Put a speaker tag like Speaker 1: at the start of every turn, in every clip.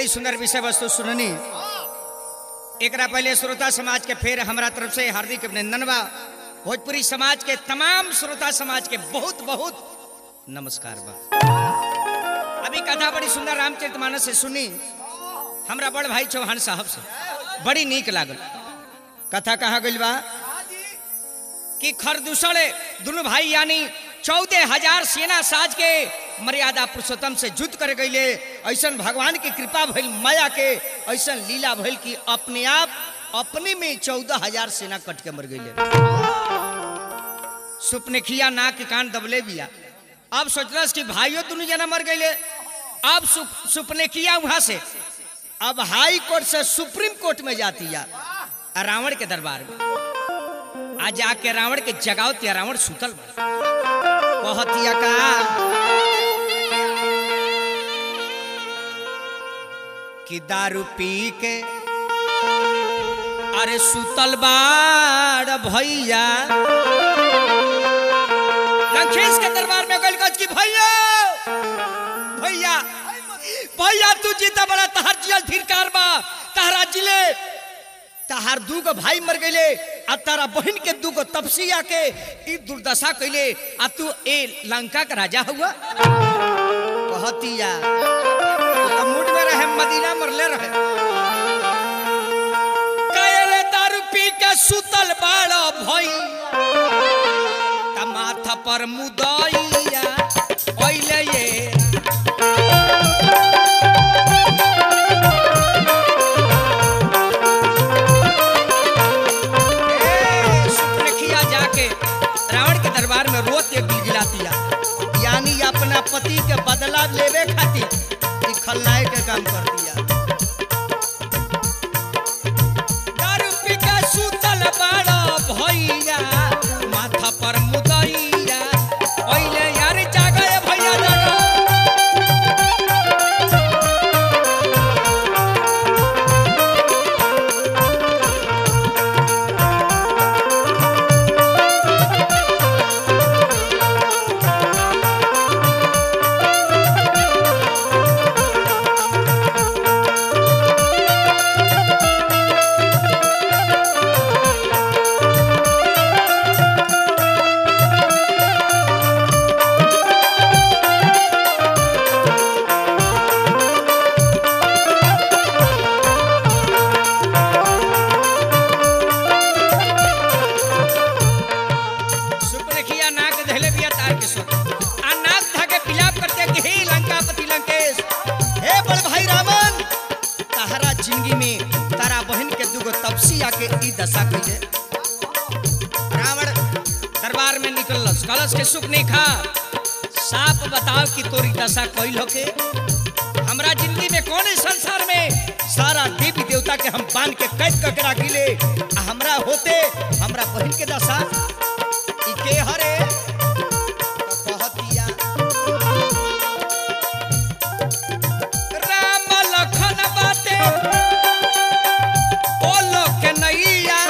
Speaker 1: बड़ी सुंदर विषय वस्तु सुननी एकरा पहले श्रोता समाज के फिर हमरा तरफ से हार्दिक अभिनंदन बा भोजपुरी समाज के तमाम श्रोता समाज के बहुत बहुत नमस्कार बा अभी कथा बड़ी सुंदर रामचरितमानस से सुनी हमरा बड़ भाई चौहान साहब से बड़ी नीक लागल कथा कहाँ गइल बा कि खरदूषण दोनों भाई यानी चौदह हजार सेना साज के मर्यादा पुरुषोत्तम से युद्ध कर गईले ऐसा भगवान की कृपा भइल माया के ऐसा लीला भइल कि अपने आप अपने में चौदह हजार सेना कट के मर गईले सुपनेखिया नाक के कान दबले बिया अब सोचलस कि भाइयों दोनों जना मर गईले अब सुप, सुपनेखिया वहां से अब हाई कोर्ट से सुप्रीम कोर्ट में जाती है रावण के दरबार में आज जाके रावण के जगाओ तिया रावण सुतल बा कहतिया का कि दारू पी के अरे सुतल बाड़ भैया लंकेश के दरबार में गल गज की भैया भैया भैया तू जीता बड़ा तहार जियल धिरकार बा तहरा जिले तहार दू गो भाई मर गईले आ तारा बहन के दू गो तपसिया के ई दुर्दशा कैले आ तू ए लंका का राजा हुआ कहतिया तो मूड में रहे मदीना मरले रहे कयले दारू पी के सुतल बाड़ा भई ता माथा पर मुदइया ओइले ये ए, सुपनेखिया जाके रावण के दरबार में रोत के गिलगिला दिया यानी अपना पति के बदला लेवे खातिर ई खलनायक के काम कर दिया दारू पी के सुतल बाड़ा भैया माथा पर मुदैया ओइले यार जागे भैया जागे सुपनेखिया नाक धैले बिया तार के सो आ नाक धाके पिलाप करते कि हे लंकापति लंकेश हे बड़ भाई रावण तहरा जिंदगी में तारा बहन के दुगो तपसिया के ई दशा कइले रावण दरबार में निकलस कलश के सुख नहीं खा साफ बताओ कि तोरी दशा कइल होके हमरा जिंदगी में कौन है संसार में सारा देवी देवता के हम बांध के कैद करके राखिले आ हमरा होते हमरा बहन के दशा ई के हरे तो कहतिया राम लखन बाटे ओ लोक के नैया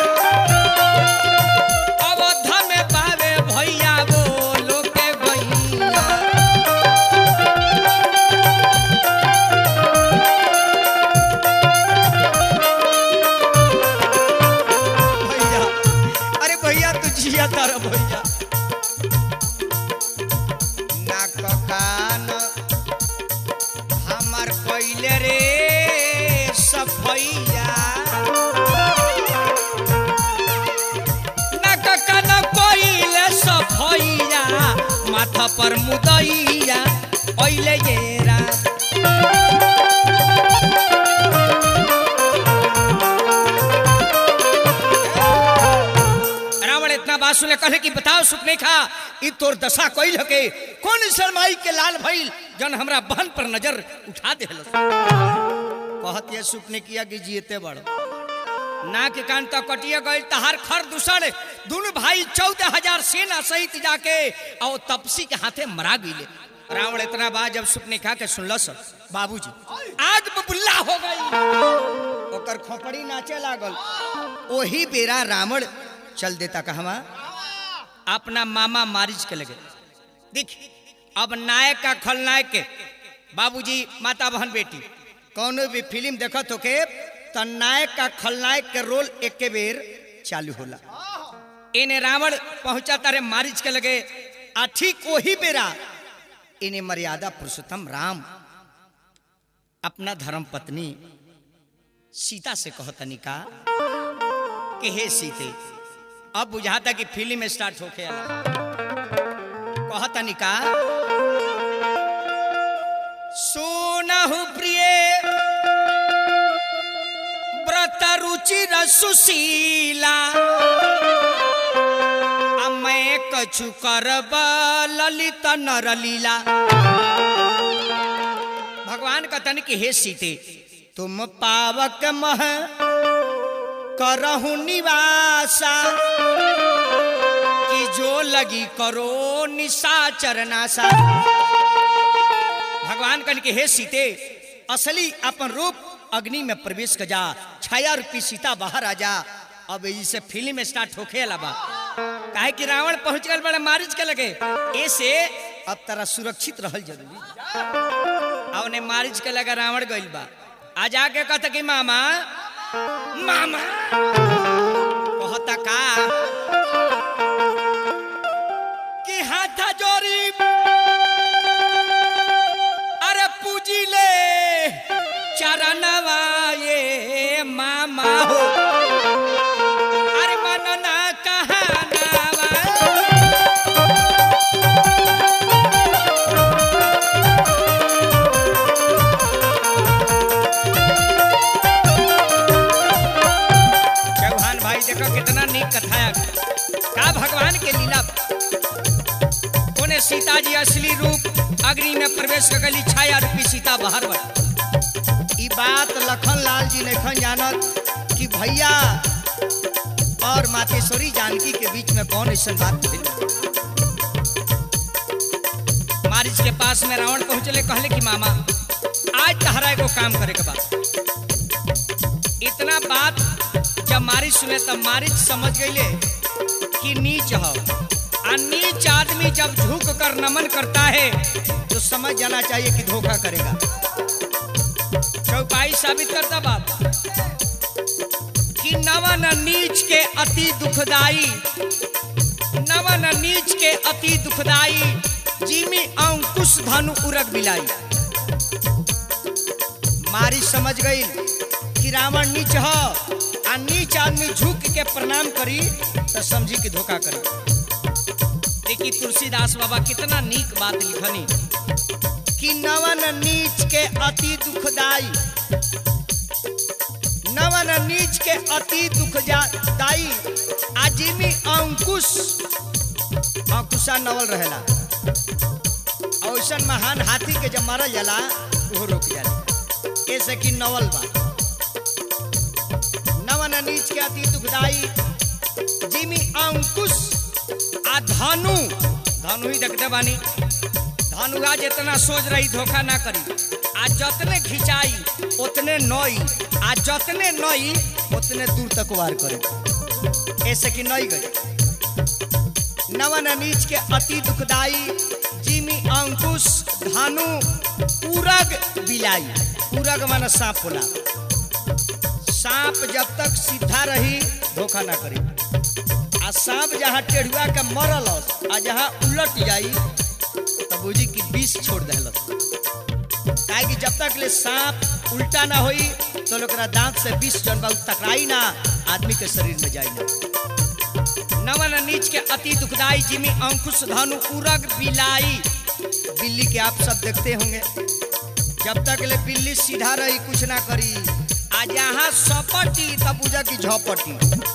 Speaker 1: अवध में पावे भैया वो लोक के गैया भैया अरे भैया तू जिया तारा भैया नाक कान हमर कइले रे सफैया नाक कान कइले सफैया माथा पर मुदैया ओइले येरा रावण इतना बात सुने कहले कि बताओ सुपने खा ई तोर दशा कोई लगे कौन शर्माई के लाल भइल जन हमरा बहन पर नजर उठा दे कहत ये सुपने किया कि जीते बड़ ना के कान तक कटिया गई तहार खर दूसर दोनों भाई चौदह हजार सेना सहित जाके और तपसी के हाथे मरा गईले रावण इतना बात जब सुपने खा के सुनलस बाबूजी आग बबुल्ला हो गई ओकर खोपड़ी नाचे लागल ओही बेरा रावण चल देता कहवा अपना मामा मारिच के लगे देख अब नायक का खलनायक के बाबूजी माता बहन बेटी कौनो भी फिल्म देखत होके त नायक का खलनायक के रोल एक बेर चालू होला इन्हें रावण पहुंचा तारे मारिच के लगे आ ठीक वही बेरा इन्हें मर्यादा पुरुषोत्तम राम अपना धर्म पत्नी सीता से कहतनी का कि हे सीते अब बुझाता कि फिल्म स्टार्ट होके आला कहतनी का सुनहु प्रिय व्रत रुचि सुशीला आ मैं कछु करब ललित नरलीला भगवान कथन कि हे सीते तुम पावक मह करहु निवासा कि जो लगी करो निशाचर नासा भगवान कन के हे सीते असली अपन रूप अग्नि में प्रवेश कर जा छाया रूपी सीता बाहर आ जा अब इसे फिल्म स्टार्ट होखे लबा काहे कि रावण पहुंच गल बड़ा मारिच के लगे ऐसे अब तरह सुरक्षित रहल जरूरी अब ने मारिच के लगा रावण गइल बा आ जाके कहता कि मामा मामा कहता का कि हाथ जोरी अरे पूजी ले चरणवा ये मामा हो अरे मनना कहानावा चौहान भाई देखो कितना नीक कथा है का भगवान के लीला कोने सीता जी असली रूप अग्नि में प्रवेश कर गली छाया रूपी सीता बाहर बन ई बात लखन लाल जी नहीं जानत कि भैया और मातेश्वरी जानकी के बीच में कौन ऐसा बात भइल बा। मारिच के पास में रावण पहुंचले कहले कि मामा आज तहरा एगो काम करे के बा इतना बात जब मारिच सुने तब मारिच समझ गईले कि नीच हो आ नीच आदमी जब झुक कर नमन करता है तो समझ जाना चाहिए कि धोखा करेगा चौपाई साबित करता बात कि नवन नीच के अति दुखदाई नवन नीच के अति दुखदाई जिमी अंकुश धनु उरग बिलाई मारी समझ गई कि रावण नीच ह आ नीच आदमी झुक के प्रणाम करी तो समझी कि धोखा करी देखी तुलसीदास बाबा कितना नीक बात लिखनी कि नवन नीच के अति दुखदाई नवन नीच के अति दुखदाई आजिमी अंकुश अंकुशा नवल रहेला औसन महान हाथी के जब मारल जाला वो रोक जाला ऐसे कि नवल बा नवन नीच के अति दुखदाई जिमी अंकुश आ धनु धनु ही देखते बानी धनुआ जितना सोच रही धोखा ना करी आ जतने खिंचाई उतने नई आ जतने नई उतने दूर तक वार करे ऐसे कि नई गई नवन नीच के अति दुखदाई जिमी अंकुश धानु पूरग बिलाई पूरग माना सांप होला सांप जब तक सीधा रही धोखा ना करी आ सांप जहाँ टेढ़ुआ के मरल आ जहाँ उलट जाई तब बुझी कि विष छोड़ दिलस काहे कि जब तक ले सांप उल्टा ना होई तो ओकरा दांत से विष जन बा उ टकराई ना आदमी के शरीर में जाई ना नवन नीच के अति दुखदाई जिमी अंकुश धनु उरग बिलाई बिल्ली के आप सब देखते होंगे जब तक ले बिल्ली सीधा रही कुछ ना करी आ जहाँ सपटी तब बुझा की झपटी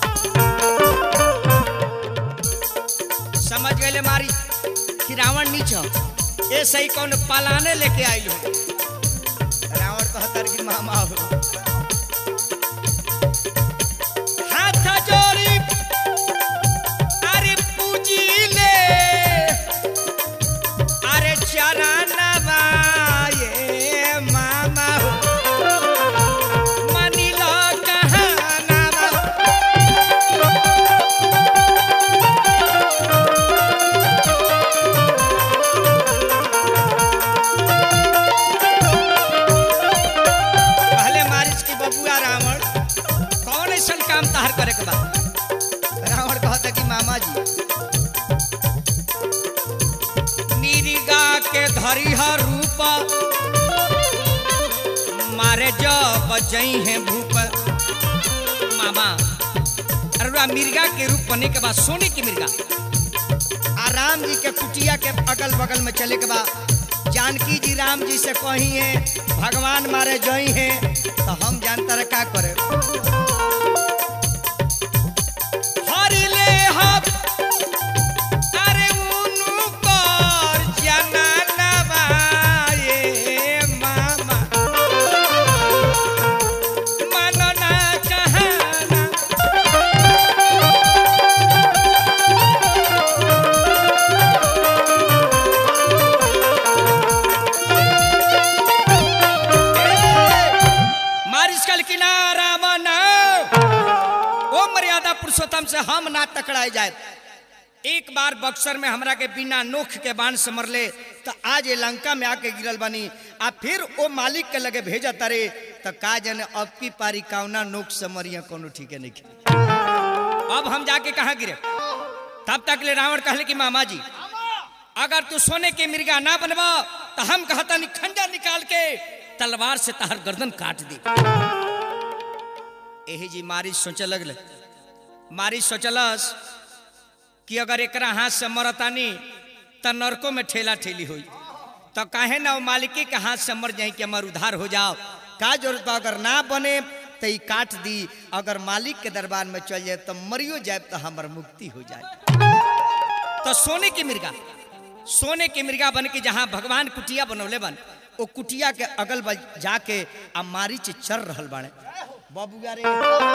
Speaker 1: समझ गए मारी कि रावण नीच ह। ए सही कौन पलाने लेके आइल हो रावण कहतर कि मामा हो हाथ जोड़ी अरे पूजी ले अरे चरणवा ये मामा हो मनिलो कहनावा हरिहर रूप मारे जब जई है भूप मामा अरुआ मिर्गा के रूप बने के बाद सोने की मिर्गा आ राम जी के कुटिया के अगल बगल में चले के बाद जानकी जी राम जी से कही है भगवान मारे जई है तो हम जानता रहे का करे हरि ले हम अरे उनु पर जननवा ये मामा मनना कहना मारिस कल किनारा मना ओ मर्यादा पुरुषोत्तम से हम ना टकराए जाए एक बार बक्सर में हमरा के बिना नोख के बाण से मरले तो आज ये लंका में आके गिरल बनी आ फिर ओ मालिक के लगे भेजा तारे तो का जने अब की पारी कावना नोख से मरिया कोनो ठीक है नहीं अब हम जाके कहाँ गिरे तब तक ले रावण कहले कि मामा जी अगर तू सोने के मिर्गा ना बनवा तो हम कहता नहीं खंजर निकाल के तलवार से तहर गर्दन काट दी यही जी मारी सोचे लगले मारी सोचलस कि अगर एकरा हाथ से मरतानी तो नरकों में ठेला ठेली हुई तो काहे ना वो मालिकी के हाथ से मर जाए कि हमार उधार हो जाओ का जरूरत बा अगर ना बने तो ई काट दी अगर मालिक के दरबार में चल जाए तो मरियो जाए तो हमार मुक्ति हो जाए तो सोने की मिर्गा सोने के मिर्गा बन के जहाँ भगवान कुटिया बनौले बन वो कुटिया के अगल बगल जाके आ मारीच चर रहल बाड़े बाबू रे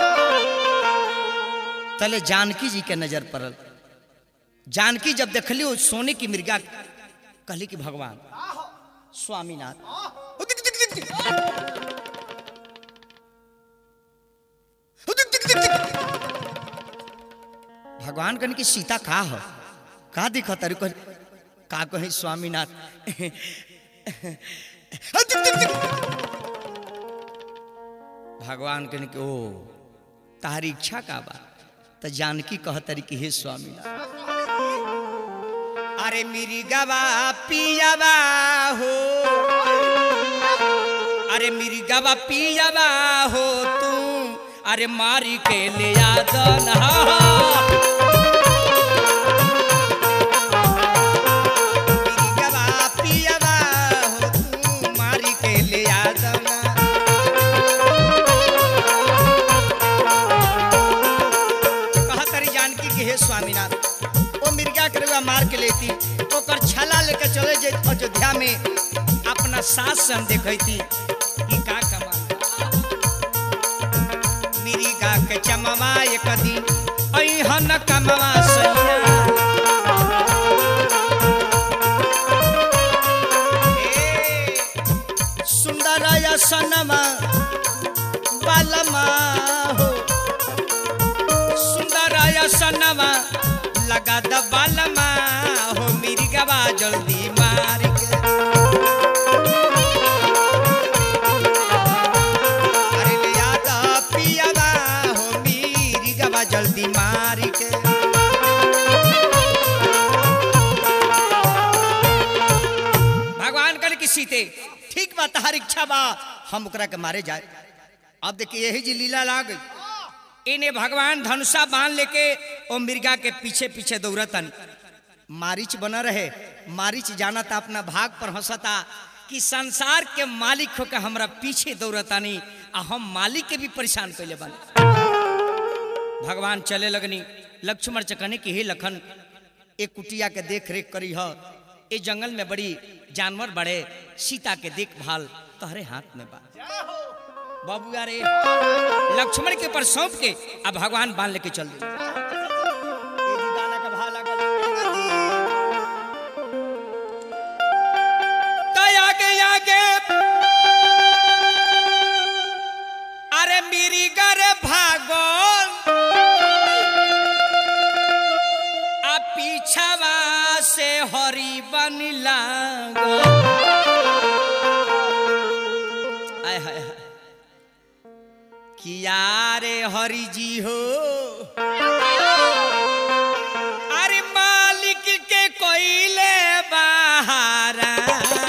Speaker 1: तले जानकी जी के नजर पड़ल जानकी जब देखली वो सोने की मिर्गा कहली कि भगवान स्वामीनाथ ओ दिख, दिख, दिख, दिख। ओ दिख, दिख, दिख, दिख। भगवान कहने की सीता का हो का दिखा तारी कह का कहे स्वामीनाथ ओ दिख, दिख, दिख। भगवान कहने की ओ तारी इच्छा का बा तो जानकी कह तारी कि हे स्वामीनाथ अरे मेरी गवा पियावा हो अरे मेरी गवा पियावा हो तू अरे मारी के ले यादन मेरी गवा पियावा हो तू मारी के ले यादन कहा तारी जानकी के हे स्वामीनाथ ओ मिर्गा के रुआ मार के लेती ओकर छाला लेके चले जे अयोध्या में अपना सास से हम देखती कि का कमा मिर्गा के चमवा एक दिन अहन कमवा सैया ए, सुंदर सनमा बालमा हो सुंदर सनवा लगा दबालमा हो मेरी गवा जल्दी मार के अरे ले आता पियावा हो मेरी गवा जल्दी मार के भगवान कर की सीते ठीक बा तहार इच्छा बा हम ओकरा के मारे जाए अब देखिए यही जी लीला ला गई इन्हें भगवान धनुषा बांध लेके ओ मिर्गा के पीछे पीछे दौड़तन मारिच बना रहे मारिच जाना था अपना भाग पर हंसता कि संसार के मालिक होकर हमरा पीछे दौड़तानी आ हम मालिक के भी परेशान कैले बन भगवान चले लगनी लक्ष्मण चकने की हे लखन एक कुटिया के देख रेख करी ह ए जंगल में बड़ी जानवर बड़े सीता के देखभाल तहरे हाथ में बा बाबू यारे लक्ष्मण के ऊपर सौंप के अब भगवान बांध लेके चल दिए ए जी गाना का भाव लागल। तो आगे आगे अरे मेरी घर भागल आ पीछावा से हरी बन लागल आय हाय हाय किया रे हरि जी हो अरे मालिक के कोइले बहारा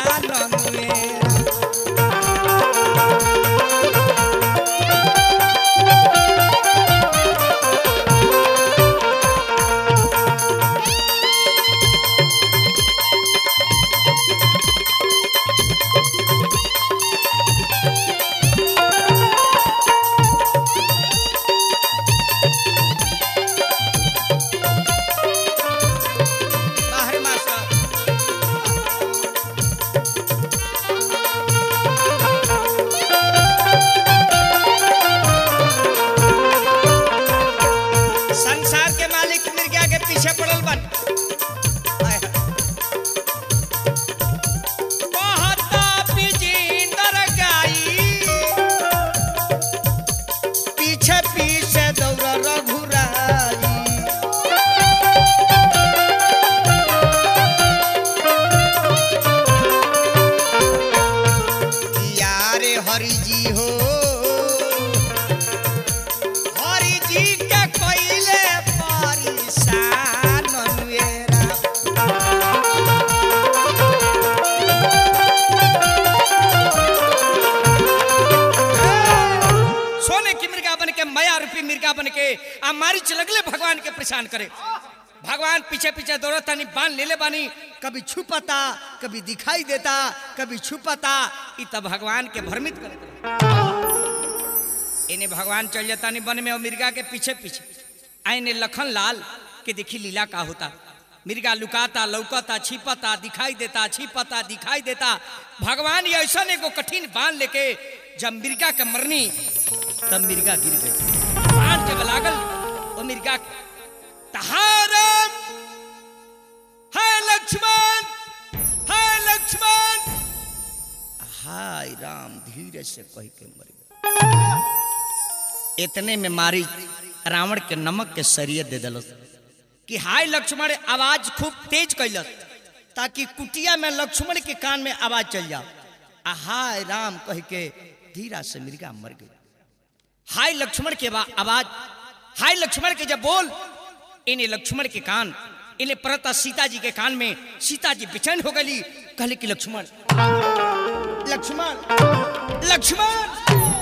Speaker 1: आ मारी लगले भगवान के परेशान करे भगवान पीछे पीछे दौड़त तानी बांध ले ले बानी कभी छुपता कभी दिखाई देता कभी छुपता इ तब भगवान के भ्रमित करत इन्हें भगवान चल जाता नहीं वन में और मिर्गा के पीछे पीछे आईने लखन लाल के देखी लीला का होता मिर्गा लुकाता लौकता छिपता दिखाई देता छिपता दिखाई देता भगवान ये ऐसा एगो कठिन बांध लेके जब मिर्गा के मरनी तब मिर्गा गिर गई बांध जब लागल वो मिर्गा तहारम है लक्ष्मण है लक्ष्मण हाय राम धीरे से कह के मर गया इतने में मारी रावण के नमक के सरिये दे दिल कि हाय लक्ष्मण आवाज खूब तेज कैलस ताकि कुटिया में लक्ष्मण के कान में आवाज चल जाओ आ हाय राम कह के धीरा से मिर्गा मर गई हाय लक्ष्मण के बा- आवाज हाय लक्ष्मण के जब बोल इन्हें लक्ष्मण के कान इन्हें परता सीता जी के कान में सीता जी बेचैन हो गई कहले कि लक्ष्मण लक्ष्मण लक्ष्मण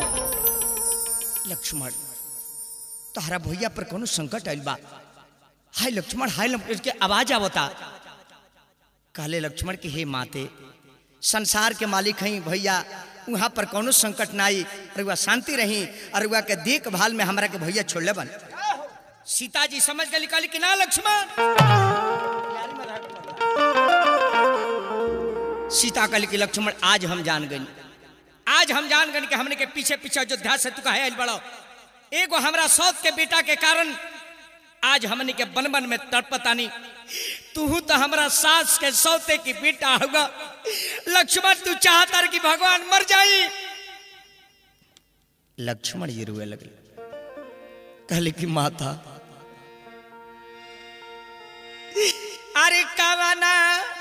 Speaker 1: लक्ष्मण तोहरा भैया पर कोनो संकट आइल बा हाय लक्ष्मण हाय लक्ष्मण के आवाज आवता कहले लक्ष्मण के हे माते संसार के मालिक हई भैया वहाँ पर कोनो संकट ना आई अरुआ शांति रही अरुआ के देखभाल में हमरा के भैया छोड़ले बन सीता जी समझ गई कहली कि ना लक्ष्मण सीता कहली कि लक्ष्मण आज हम जान गई आज हम जान गए कि हमने के पीछे पीछे अयोध्या से तू कहे आइल बड़ो एगो हमरा सौत के बेटा के कारण आज हमने के बन बन में तड़पतानी तू तो हमरा सास के सौते की बेटा होगा लक्ष्मण तू चाहता कि भगवान मर जाई लक्ष्मण जी रोए लगे कहले कि माता अरे कवना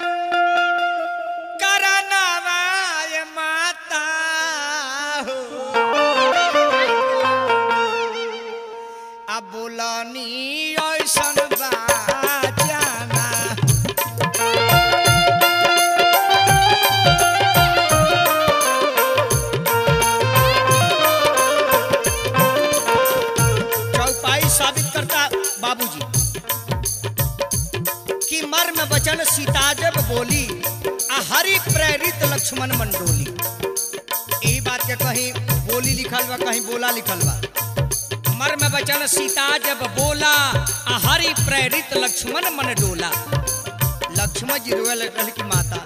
Speaker 1: करना वाय माता हो अब बोलानी ऐसन बाजाना चौपाई साबित करता बाबूजी कि मर्म वचन सीता जब बोली आ हरि प्रेरित लक्ष्मण मंडोली यही बात के कहीं बोली लिखल बा कहीं बोला लिखल बा मर्म वचन सीता जब बोला आ हरि प्रेरित लक्ष्मण मन डोला लक्ष्मण जी रोए लगल की माता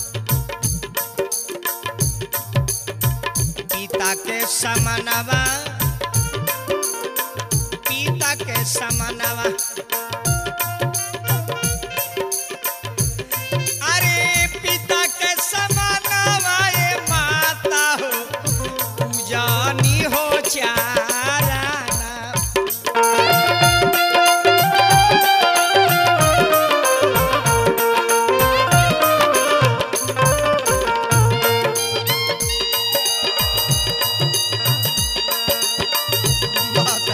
Speaker 1: पिता के समानवा पिता के समानवा अरे पिता के समानवा ये माता हो पूजानी हो चाराना माता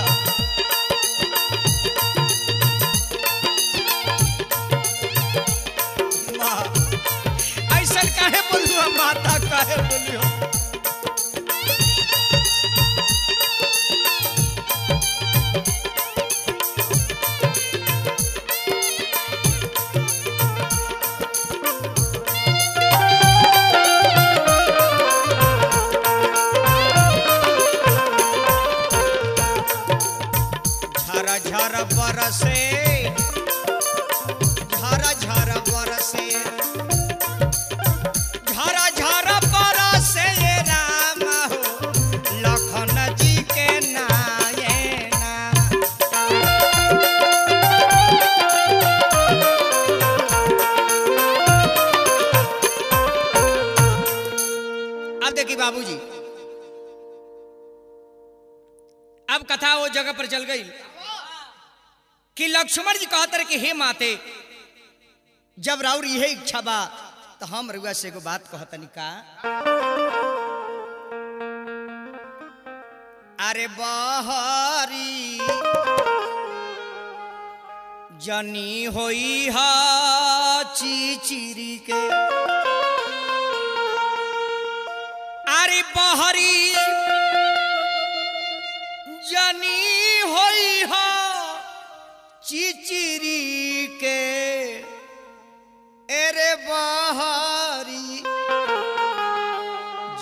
Speaker 1: माँ, ऐसन काहे बोलू हम माता काहे बोलू हम? झर झर बरसे झर झर बरसे झर झर बरसे ये राम हो लखन जी के नायना अब देखिए बाबूजी अब कथा वो जगह पर चल गई कि लक्ष्मण जी कहते रहे कि हे माते जब राउर यही इच्छा बा तो हम रुआ से एगो बात कहतनी का अरे बहरी जनी होई हा चिचिरी के अरे बहरी जनी होई हा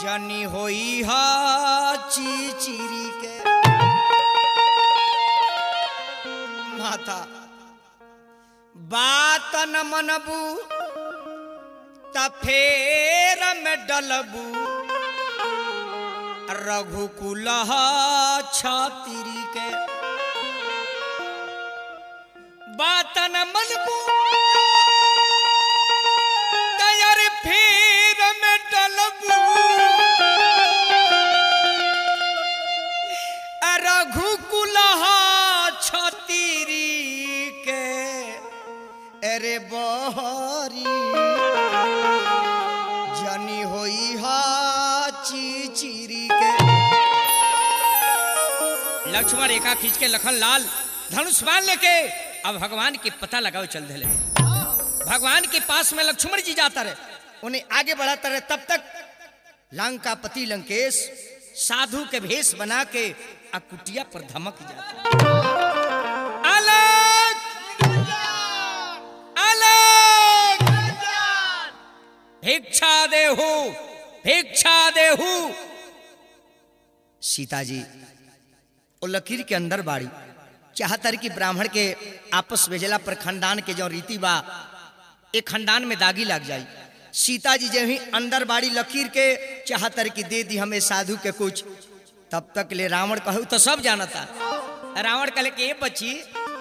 Speaker 1: जनी होई हा चिचिरी के माता बात न मनबू त फेर में डलबू रघुकुल छातिरी के बात न मनबू तैयार फेर में डलबू रघुकुल छतीरी के अरे बहरी जनी होई हा चिचिरी के लक्ष्मण रेखा खींच के लखन लाल धनुष बाण लेके अब भगवान के पता लगाओ चल धले भगवान के पास में लक्ष्मण जी जाता रहे उन्हें आगे बढ़ाता रहे तब तक लंका पति लंकेश साधु के भेष बना के आ कुटिया पर धमक जाता अलग अलग भिक्षा देहु भिक्षा देहु सीता जी वो लकीर के अंदर बाड़ी चाहतर कि ब्राह्मण के आपस भेजला पर खानदान के जो रीति बा एक खानदान में दागी लग जाई सीता जी जब ही अंदर बाड़ी लकीर के चाहतर कि दे दी हमें साधु के कुछ तब तक ले रावण कहू तो सब जानता रावण कहले कि ये बच्ची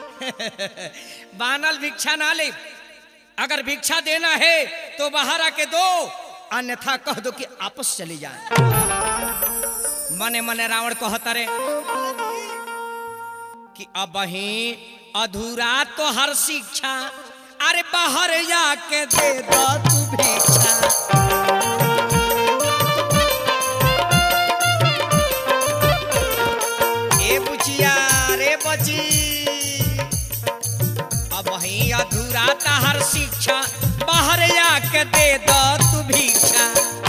Speaker 1: बानल भिक्षा ना ले अगर भिक्षा देना है तो बाहर आके दो अन्यथा कह दो कि आपस चली जाए मने मने रावण कहता रे कि अब ही अधूरा तो हर शिक्षा अरे बाहर जाके दे दो तू भिक्षा ए बुचिया रे बची अब ही अधूरा तो हर शिक्षा बाहर जाके दे दो तू भिक्षा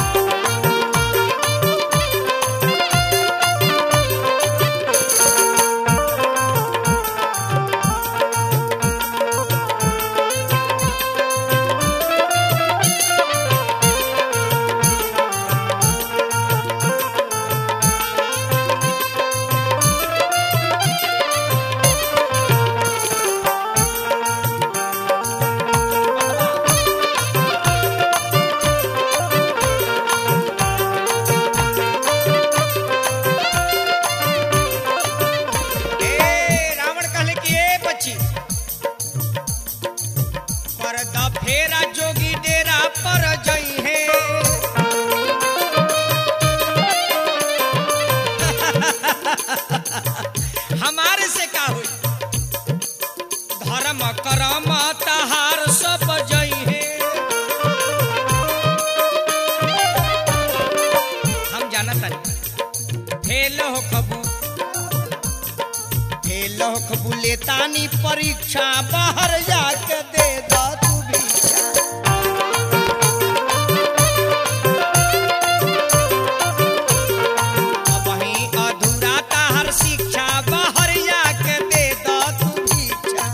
Speaker 1: ए रावण कहले कि ए बच्ची पर द फेरा जोगी डेरा पर जई है हमारे से का हुई धर्म करम तहार सब जई है हम जाना तानी फेल हो खबू लोक बुलेतानी परीक्षा बाहर जाके दे दो तू भिक्षा अब ही अधूरा ताहर शिक्षा बाहर जाके दे दो तू भिक्षा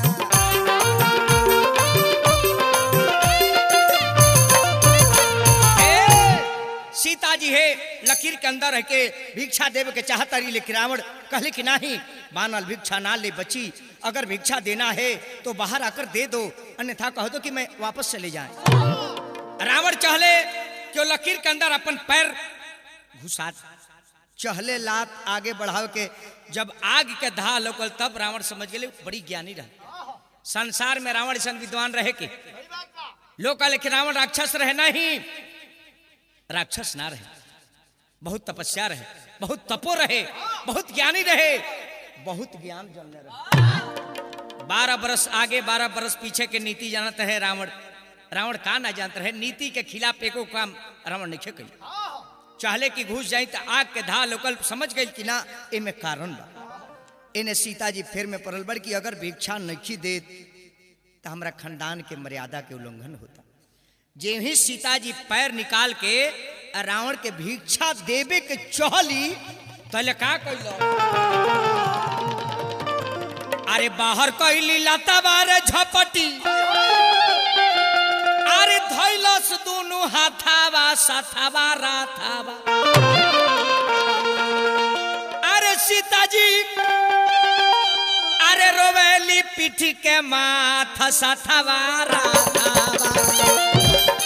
Speaker 1: ए, सीता जी है लकीर के अंदर रह के भिक्षा देवे के चाहता रही लेकिन रावण कहले कि नहीं बानल भिक्षा ना ले बची अगर भिक्षा देना है तो बाहर आकर दे दो अन्यथा कह दो कि मैं वापस चले जाए रावण चहले कि वो लकीर के अंदर अपन पैर घुसा चहले लात आगे बढ़ाव के जब आग के धा लोकल तब रावण समझ गए बड़ी ज्ञानी रहे संसार में रावण ऐसा विद्वान रहे के लोग कहले कि रावण राक्षस रहे नहीं राक्षस ना रहे बहुत तपस्या रहे बहुत तपो रहे बहुत ज्ञानी रहे बहुत ज्ञान जानने रहे बारह बरस आगे बारह बरस पीछे के नीति जानते है रावण रावण का ना जानते रहे नीति के खिलाफ एको काम रावण नहीं कही चाहले कि घुस जाई तो आग के धा लोकल समझ गई कि ना एमे कारण बा इन्हें सीता जी फिर में पड़ल बड़ कि अगर भिक्षा नहीं दे तो हमरा खानदान के मर्यादा के उल्लंघन होता जे ही सीता जी पैर निकाल के रावण के भिक्षा देवे के चहली तले का कैलो अरे बाहर कैली लता बारे झपटी अरे धैलस दुनु हाथावा साथावा राथावा अरे सीताजी अरे रोवेली पीठी के माथा साथावा राथावा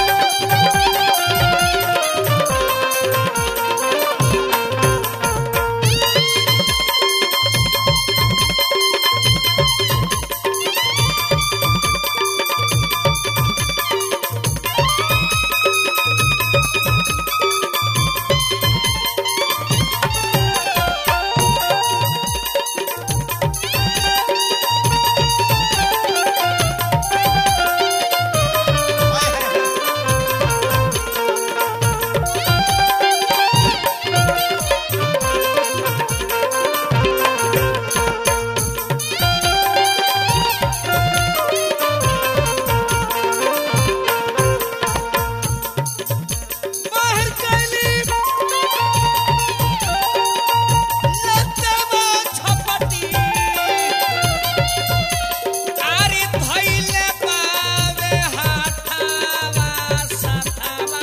Speaker 1: बाहर कैली लतवा छपटी आरे धइले पावे हाथावा साथावा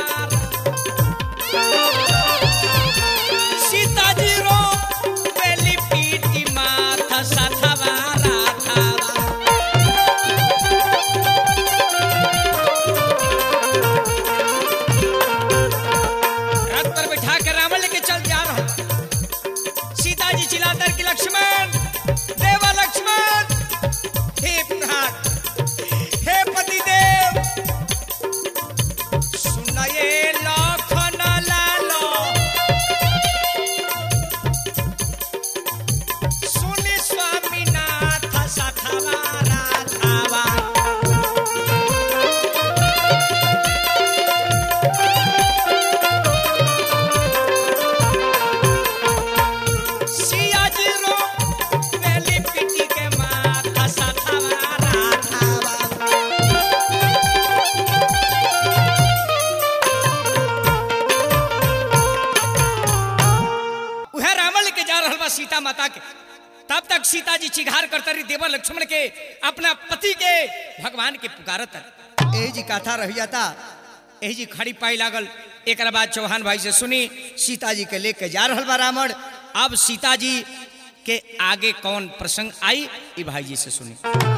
Speaker 1: सीताजी रो बेली पीटी माथा साथावा राथावा रथ पर बैठा कर रावण लेके चल जा रहा हूं। सीता जी चिल्लाकर कि लक्ष्मण देवा लक्ष्मण हे प्राण हे पति देव सुनाए लखन लालो सुनि स्वामीनाथ सखावा राधावा सियाजी रो बेली पिटी के माथा साथावा राधावा उहे रावण के जा रहल बा सीता माता के तब तक सीता जी चिघार करता रही देवर लक्ष्मण के अपना पति के भगवान के पुकारत एही जी कथा रह जाता एही जी खड़ी पाई लागल एक बाद चौहान भाई से सुनी सीता जी के लेके जा रहल बा रावण अब सीता जी के आगे कौन प्रसंग आई ई भाई जी से सुनी